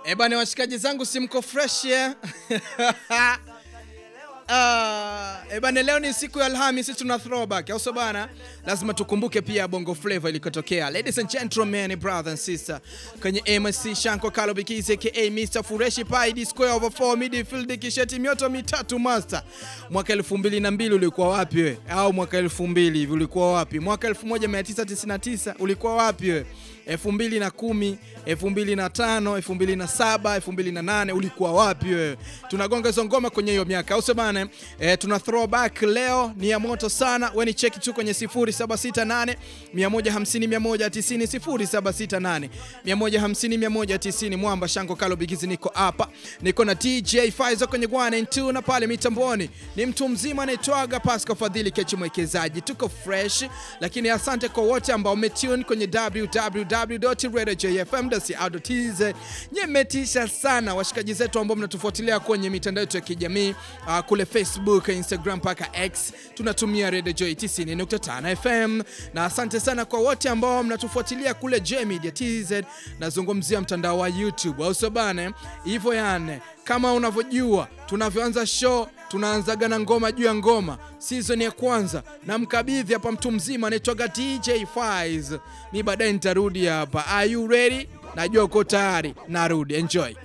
Ebane, washikaji zangu simko fresh yeah? Uh, ebane leo ni siku ya Alhamisi, tuna throwback au bana, lazima tukumbuke pia Bongo Flava ilikotokea. Ladies and gentlemen, brother and sister, kwenye MSC Shanko Kalo Bikizi aka Mr Fureshi Pai D square over 4 midfield kisheti mioto mitatu master. Mwaka 2002 ulikuwa wapi we? Au mwaka 2000 hivi ulikuwa wapi? Mwaka 1999 ulikuwa wapi we? 2010, 2005, 2007, 2008 ulikuwa wapi wewe? Tunagonga hizo ngoma kwenye hiyo miaka, au bana? E, tuna throwback leo ni ya moto sana. Wewe ni cheki tu kwenye 0768 150 190 0768 150 190. Mwamba Shango Kalo Bigizi, niko hapa, niko na DJ Faizo kwenye 192 na pale mitamboni ni mtu mzima anaitwaga Pascal Fadhili Kechi mwekezaji. Tuko fresh, lakini asante kwa wote ambao umetune kwenye www www.radiojfm.co.tz. Nyemetisha sana washikaji zetu ambao mnatufuatilia kwenye mitandao yetu ya kijamii uh, kule Facebook, Instagram mpaka X tunatumia Radio Joy 90.5 FM, na asante sana kwa wote ambao mnatufuatilia kule J Media TZ. Nazungumzia mtandao wa YouTube, au sio bana? Hivyo yani, kama unavyojua tunavyoanza show tunaanzaga na ngoma juu ya ngoma. Season ya kwanza na mkabidhi hapa mtu mzima anaitwaga DJ Faiz, ni baadaye nitarudi hapa. Are you ready? Najua uko tayari, narudi. Enjoy.